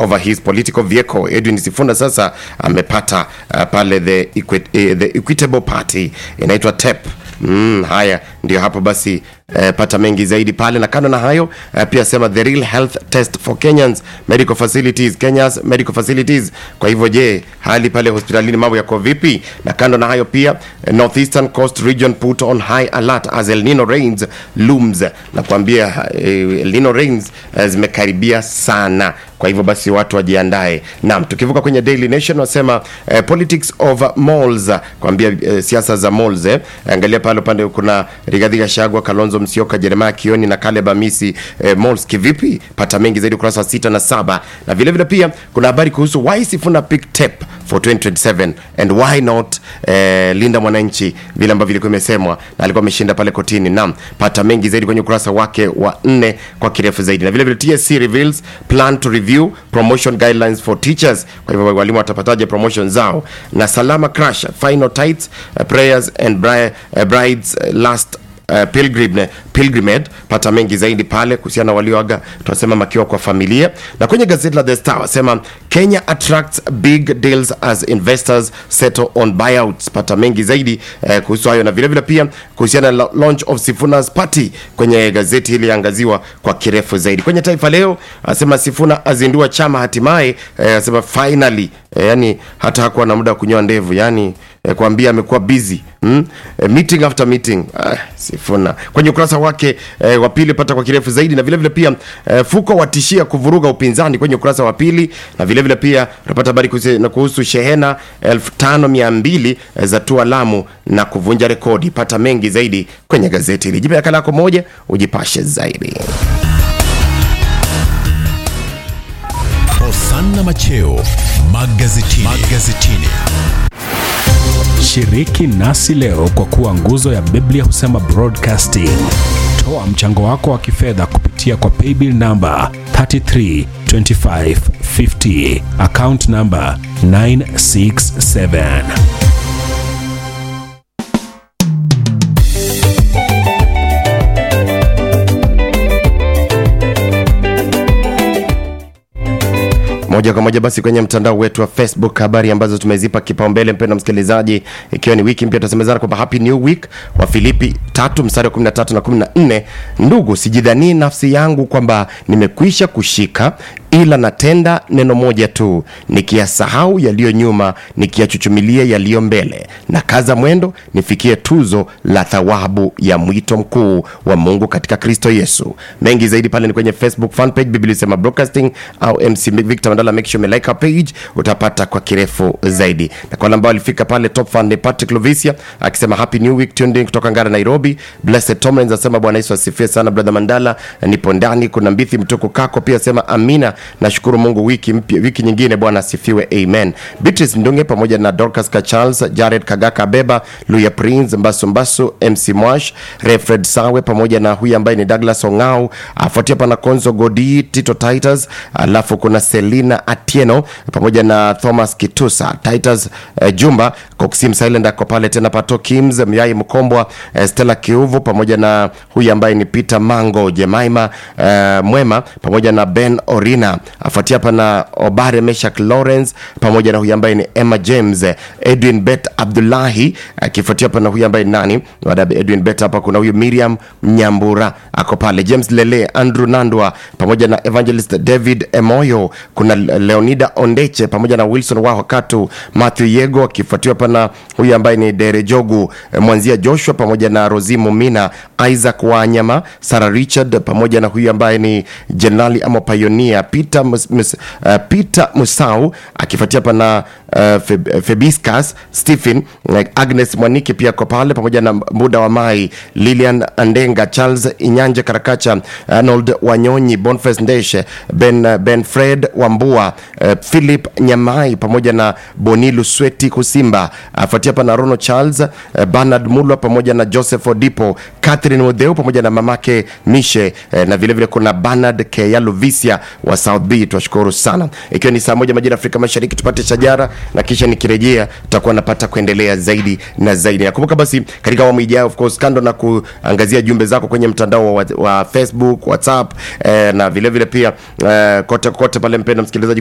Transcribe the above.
over his political vehicle. Edwin Sifuna sasa amepata uh, pale the, equi eh, the Equitable Party inaitwa TEP. Mm, haya ndio hapo basi eh, pata mengi zaidi pale na kando na hayo eh, pia sema the real health test for Kenyans medical facilities Kenya's medical facilities. Kwa hivyo je, hali pale hospitalini mambo yako vipi? Na kando na hayo pia eh, Northeastern Coast region put on high alert as El Nino rains looms. Nakwambia eh, El Nino rains eh, zimekaribia sana kwa hivyo basi watu wajiandae. Naam, tukivuka kwenye Daily Nation wasema eh, politics of malls, kwambia eh, siasa za malls eh. Angalia pale upande kuna Rigathi Gachagua, Kalonzo Musyoka, Jeremiah Kioni na Caleb Amisi eh, malls kivipi? Pata mengi zaidi ukurasa wa sita na saba, na vile vile pia kuna habari kuhusu why Sifuna pick tep for 2027 and why not eh, Linda Mwananchi vile ambavyo ilikuwa imesemwa na alikuwa ameshinda pale kotini. Naam, pata mengi zaidi kwenye ukurasa wake wa nne kwa kirefu zaidi, na vile vile TSC reveals plan to review promotion guidelines for teachers. Kwa hivyo walimu watapataje promotion zao? Na Salama Crash final tights uh, prayers and bri uh, brides uh, last Uh, pilgrim, pilgrimage pata mengi zaidi pale kuhusiana na walioaga tunasema makiwa kwa familia na kwenye gazeti la The Star wasema Kenya attracts big deals as investors settle on buyouts pata mengi zaidi eh, kuhusu hayo na vilevile vile pia kuhusiana na launch of Sifuna's party kwenye gazeti hili angaziwa kwa kirefu zaidi kwenye Taifa Leo asema Sifuna azindua chama hatimaye eh, asema finally eh, yani hata hakuwa na muda wa kunyoa ndevu yani eh, kuambia amekuwa busy mm? eh, meeting after meeting ah, Sifuna kwenye ukurasa wake eh, wa pili pata kwa kirefu zaidi na vilevile vile pia eh, Fuko watishia kuvuruga upinzani kwenye ukurasa wa pili na vilevile vile pia utapata habari kuhusu, na kuhusu shehena 5200 eh, za tua Lamu na kuvunja rekodi. Pata mengi zaidi kwenye gazeti hili. Jipe nakala yako moja ujipashe zaidi. Hosanna Macheo magazetini. magazetini. Shiriki nasi leo kwa kuwa nguzo ya Biblia husema broadcasting. Toa mchango wako wa kifedha kupitia kwa paybill namba 332550 account namba 967. moja kwa moja basi kwenye mtandao wetu wa Facebook, habari ambazo tumezipa kipaumbele, mpendwa msikilizaji, ikiwa ni wiki mpya, tunasemezana kwamba happy new week wa Filipi tatu mstari wa 13 na 14. Ndugu, sijidhanii nafsi yangu kwamba nimekwisha kushika, ila natenda neno moja tu, nikiyasahau yaliyo nyuma, nikiyachuchumilia yaliyo mbele, na kaza mwendo nifikie tuzo la thawabu ya mwito mkuu wa Mungu katika Kristo Yesu. Mengi zaidi pale ni kwenye Facebook fan page Biblia Sema Broadcasting au MC Victor Mandala, make sure umelike our page, utapata kwa kirefu zaidi. Na kwa wale ambao walifika pale, top fan ni Patrick Lovisia akisema happy new week tuned in kutoka Ngara Nairobi. Blessed Tomlins asema Bwana Yesu asifiwe sana brother Mandala, nipo ndani. Kuna Mbithi Mtuku Kako pia asema amina, nashukuru Mungu, wiki mpya, wiki nyingine, Bwana asifiwe, amen. Beatrice Ndunge pamoja na Dorcas Ka Charles, Jared Kagaka Beba, Luya Prince Mbasu Mbasu, MC Mwash, Refred Sawe pamoja na huyu ambaye ni Douglas Ongao, afuatia pana Konzo Godi, Tito Titus, alafu kuna Selina Atieno pamoja na Thomas Kitusa, Titus eh, Jumba, Coxim Silent ako pale tena, Pato Kims, Myai Mkombwa, eh, Stella Kiuvu pamoja na huyu ambaye ni Peter Mango, Jemaima eh, Mwema pamoja na Ben Orina, afuatia pana Obare Meshak Lawrence pamoja na huyu ambaye ni Emma James, eh, Edwin Bet Abdullahi akifuatia pana huyu ambaye ni nani baada ya Edwin Bet hapa kuna huyu Miriam Nyambura ako pale, James Lele, Andrew Nandwa pamoja na Evangelist David Emoyo, kuna Leonida Ondeche pamoja na Wilson Wahakatu, Matthew Yego akifuatiwa pana huyu ambaye ni Dere Jogu, eh, Mwanzia Joshua pamoja na Rosimu Mina, Isaac Wanyama, Sarah Richard pamoja na huyu ambaye ni Jenerali ama Pioneer Peter, mus, mus, uh, Peter Musau akifuatia pana uh, Feb, Febiscas Stephen uh, Agnes Mwaniki pia ko pale pamoja na Muda wa Mai, Lilian Andenga, Charles Inyanje Karakacha, Arnold Wanyonyi, Boniface Ndeshe, Ben, Ben Fred Wambua, uh, Philip Nyamai pamoja na Bonilu Sweti Kusimba, afuatia pana Rono Charles, uh, Bernard Mulwa pamoja na Joseph Odipo, Catherine Odheu pamoja na mamake Mishe, uh, na vilevile vile kuna Bernard Keyaluvisia wa South B. Twashukuru sana, ikiwa ni saa moja majira Afrika Mashariki, tupate shajara na kisha nikirejea tutakuwa napata kuendelea zaidi na zaidi. Nakumbuka basi katika awamu ijayo, of course, kando na kuangazia jumbe zako kwenye mtandao wa, wa Facebook, WhatsApp eh, na vilevile vile pia eh, kote kote pale, mpendwa msikilizaji